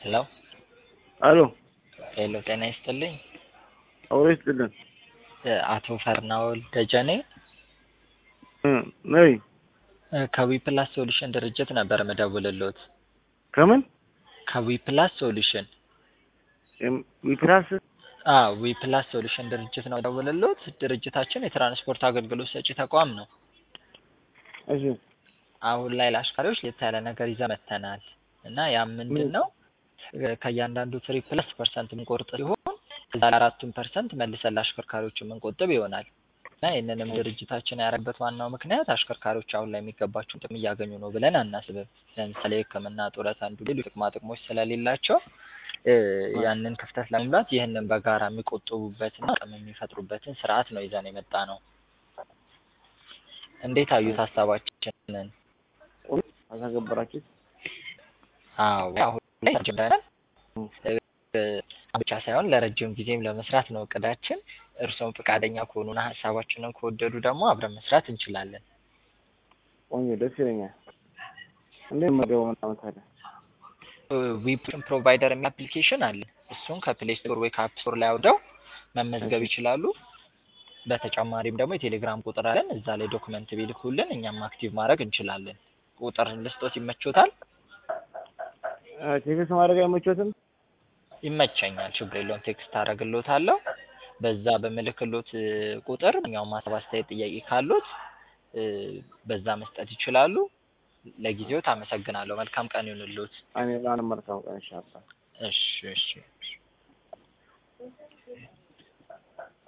ሄሎ አሎ ሄሎ ጤና ይስጥልኝ አውሬ ይስጥልን አቶ ፈርናወል ደጀኔ እ ነይ ከዊፕላስ ሶሉሽን ድርጅት ነበር ምደውልልዎት ከምን ከዊፕላስ ሶሉሽን ኤም- ዊፕላስ አዎ ዊፕላስ ሶሉሽን ድርጅት ነው ምደውልልዎት ድርጅታችን የትራንስፖርት አገልግሎት ሰጪ ተቋም ነው እሺ አሁን ላይ ለአሽከርካሪዎች ለየት ያለ ነገር ይዘን መጥተናል እና ያም ምንድን ነው ከእያንዳንዱ ትሪፕ ፕለስ ፐርሰንት የምንቆርጥ ሲሆን እዛ አራቱን ፐርሰንት መልሰን ለአሽከርካሪዎች የምንቆጥብ ይሆናል እና ይህንንም ድርጅታችን ያደረግበት ዋናው ምክንያት አሽከርካሪዎች አሁን ላይ የሚገባቸውን ጥቅም እያገኙ ነው ብለን አናስብም። ለምሳሌ ሕክምና፣ ጡረት፣ አንዱ ሌሎች ጥቅማ ጥቅሞች ስለሌላቸው እ ያንን ክፍተት ለመሙላት ይህንን በጋራ የሚቆጥቡበትና አቅም የሚፈጥሩበትን ስርዓት ነው ይዘን የመጣ ነው። እንዴት አዩት ሀሳባችንን? አልተገበራችሁት? አዎ አሁን ላይ ጀምረናል። እ ብቻ ሳይሆን ለረጅም ጊዜም ለመስራት ነው እቅዳችን። እርስዎም ፈቃደኛ ከሆኑና ሀሳባችንን ከወደዱ ደግሞ አብረን መስራት እንችላለን። ቆንጆ ደስ ይለኛል። እንዴት መደቡ ምናምን ታዲያ ዊፕን ፕሮቫይደር የሚል አፕሊኬሽን አለ። እሱን ከፕሌይ ስቶር ወይ ከአፕ ስቶር ላይ አውርደው መመዝገብ ይችላሉ። በተጨማሪም ደግሞ የቴሌግራም ቁጥር አለን። እዛ ላይ ዶክመንት ቢልኩልን እኛም አክቲቭ ማድረግ እንችላለን። ቁጥር ልስጦት ይመቾታል? ቴክስት ማድረግ አይመቾትም? ይመቸኛል፣ ችግር የለውም። ቴክስት አደርግልዎታለሁ። በዛ በምልክሎት እ ቁጥር ማንኛውም ሀሳብ፣ አስተያየት፣ ጥያቄ ካሎት እ በዛ መስጠት ይችላሉ። ለጊዜዎት አመሰግናለሁ። መልካም ቀን ይሁንልዎት። እኔ ላን መልካም ቀን ይሻላል። እሺ እሺ እሺ